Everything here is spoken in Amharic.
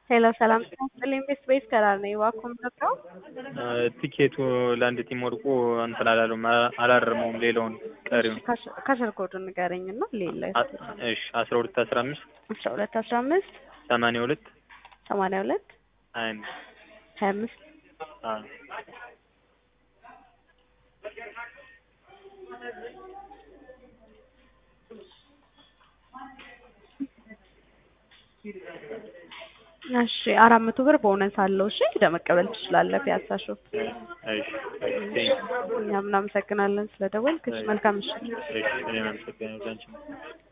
ሄሎ ሰላም ጤና ይስጥልኝ ቤስት ቤት ከራር ነኝ እባክዎ ምንድነው? ቲኬቱ ለአንድ ቲም ወድቆ እንትን አላለውም አላረመውም ሌላውን ቀሪውን ከስር ኮዱን ንገረኝ እና ሌላ እሺ አስራ ሁለት አስራ አምስት አስራ ሁለት አስራ አምስት ሰማንያ ሁለት ሰማንያ ሁለት ሀያ አምስት ሀያ አምስት አዎ እሺ አራት መቶ ብር ቦነስ አለው። እሺ ሄደህ መቀበል ትችላለህ። ፒያሳ ሾፕ። እሺ እኛም እናመሰግናለን ስለደወልክ። እሺ መልካም ምሽት። እሺ እኔም አመሰግናለሁ አንቺም